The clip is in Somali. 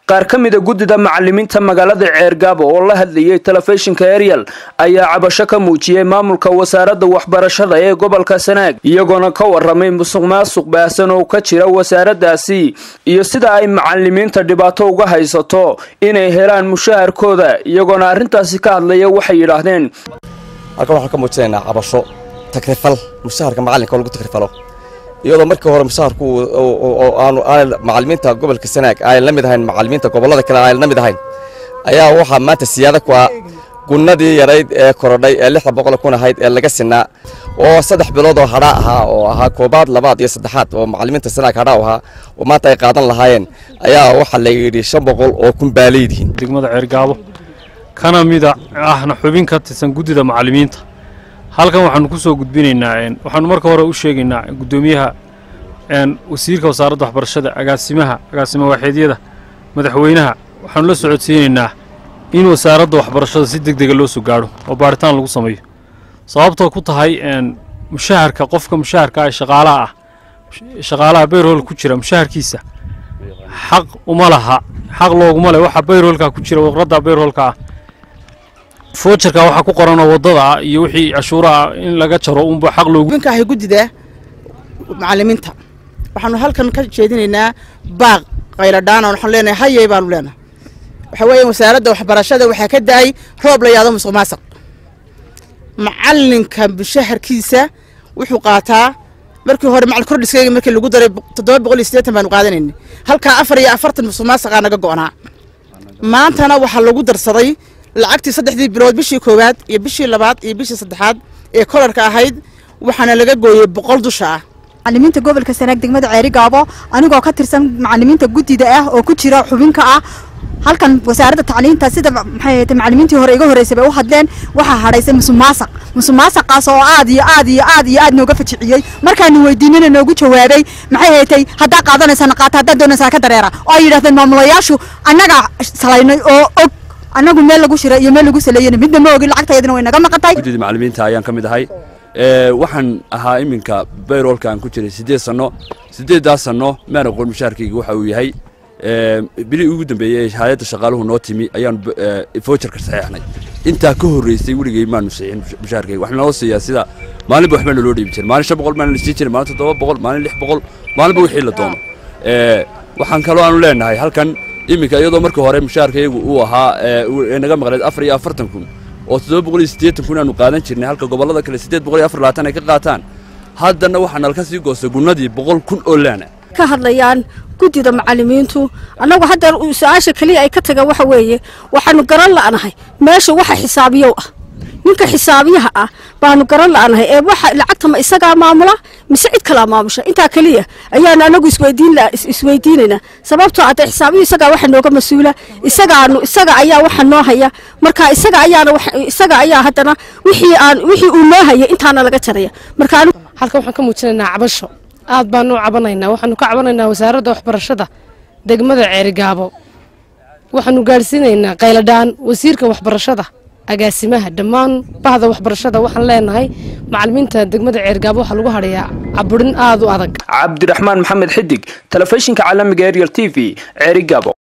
qaar ka mida guddida macalimiinta magaalada ceergaabo oo la hadlayay telefishinka ariel ayaa cabasho ka muujiyey maamulka wasaaradda waxbarashada ee gobolka sanaag iyagoona ka waramay musuq maasuq baahsan oo ka jira wasaaraddaasi iyo sida ay macalimiinta dhibaato uga haysato inay helaan mushaharkooda iyagoona arrintaasi ka hadlaya waxay yidhaahdeen halkan waxaan ka muujinaynaa cabasho takrifal mushaharka macalinka oo lagu takrifalo iyadoo markii hore mushaharku aanu macalimiinta gobolka sanaag aanan la mid ahayn macalimiinta gobollada kale aanan la mid ahayn ayaa waxaa maanta siyaada ku ah gunnadii yarayd ee korodhay ee lixda boqol kun ahayd ee laga sinaa oo saddex bilood oo hadhaa ahaa oo ahaa koobaad labaad iyo saddexaad oo macalimiinta sanaag hadhaa ahaa oo maanta ay qaadan lahaayeen ayaa waxaa la yidhi shan boqol oo kun baa leedihiin degmada ceergaabo kana mida ahna xubin ka tirsan guddida macalimiinta halkan waxaanu ku soo gudbinaynaa waxaanu marka hore u sheegaynaa guddoomiyaha wasiirka wasaaradda waxbarashada agaasimaha agaasima waaxeedyada madaxweynaha waxaanu la socodsiinaynaa in wasaaradda waxbarashada si deg dega loo soo gaadho oo baaritaan lagu sameeyo sababtoo ku tahay mushaharka qofka mushaharka ah shaqaalaha ah shaqaalaha bayrhol ku jira mushaharkiisa xaq uma laha xaq looguma leh waxa bayrholka ku jira waqradda bayrholka ah foojarka waxaa ku qoranoo waddada ah iyo wixii cashuura ah in laga jaro unba xaq loogu ninka guddida macalimiinta waxaanu halkan ka jeedinaynaa baaq qayladhaana waxaanu leenahay hayay baanu leenahay waxa weeye wasaaradda waxbarashada waxaa ka da-ay roob la yaado musuq maasuq macalinka mushaharkiisa wuxuu qaataa markii hore macalin kordhiskayga markii lagu daray toddoba boqol iyo siddeetan baanu qaadanaynay halkaa afar iyo afartan musuq maasuqaa naga go'naa maantana waxaa lagu darsaday lacagtii saddexdii bilood bishii koowaad iyo bishii labaad iyo bishii saddexaad ee kolarka ahayd waxaana laga gooyey boqol dusha ah macalimiinta gobolka sanaag degmada ceerigaabo anigoo ka tirsan macalimiinta guddida ah oo ku jira xubinka ah halkan wasaaradda tacliinta sida maxay macalimiintii hore iga horreysay bay u hadleen waxaa hadhaysay musuqmaasuq musuqmaasuqaas oo aad iyo aad iyo aad iyo aad nooga fajiciyey markaanu weydiinana noogu jawaabay maxay haytay haddaa qaadanaysana qaata haddaa doonaysaa ka dareera oo ay yidhahdeen maamulayaashu annaga salaynay oo og annagu meel lagu shiray iyo meel lagu saleeyana midna ma ogin lacagtayadina way naga maqantay guddida macalimiinta ayaan ka mid ahay waxaan ahaa iminka bayroolka aan ku jiray siddeed sanno siddeeddaas sanno maan aqoon mushaharkayga waxa uu yahay bilii ugu dambeeyey ee hay-adda shaqaaluhu noo timi ayaanu foojarka saxeexnay intaa ka horreysay weligay maanu saxiixin mushaharkayga waxaa naloo siiyaa sida maalinba waxbaa naloo dhiibi jiray maalin shan boqol baa nala sii jiray maalin toddoba boqol maalin lix boqol maalinba wixii la doono waxaan kaloo aanu leenahay halkan iminka iyadoo markii hore mushaharkaygu uu ahaa naga maqneed afar iyo afartan kun oo toddoba boqol iyo siddeetan kun aanu qaadan jirnay halka gobollada kale siddeed boqol iyo afar labaatan ay ka qaataan haddana waxaa nalka sii goostay gunnadii boqol kun oo laana ka hadlayaan guddida macalimiintu annagu hadda su-aasha keliya ay ka tagaan waxa weeye waxaanu garan la'nahay meesha waxa xisaabiyow ah ninka xisaabiyaha ah baanu garan la'nahay ee waxa lacagta ma isagaa maamula mise cid kalaa maamusha intaa keliya ayaanu anagu isweydiinaynaa sababtoo hadda xisaabiyu isagaa waxa nooga mas-uula isagaanu isaga ayaa waxa noo haya marka isaga ayaana isaga ayaa haddana wixii aan wixii uu noo hayay intaana laga jaraya marka halkan waxaan ka muujinaynaa cabasho aad baanu u cabanaynaa waxaanu ka cabanaynaa wasaaradda waxbarashada degmada ceerigaabo waxaanu gaadhsiinaynaa qayladhaan wasiirka waxbarashada agaasimaha dhammaan bahda waxbarashada waxaan leenahay macalimiinta degmada ceergaabo waxaa lagu hadhayaa caburin aad u adag cabdiraxmaan maxamed xidig telefishinka caalamiga ariel t v ceerigaabo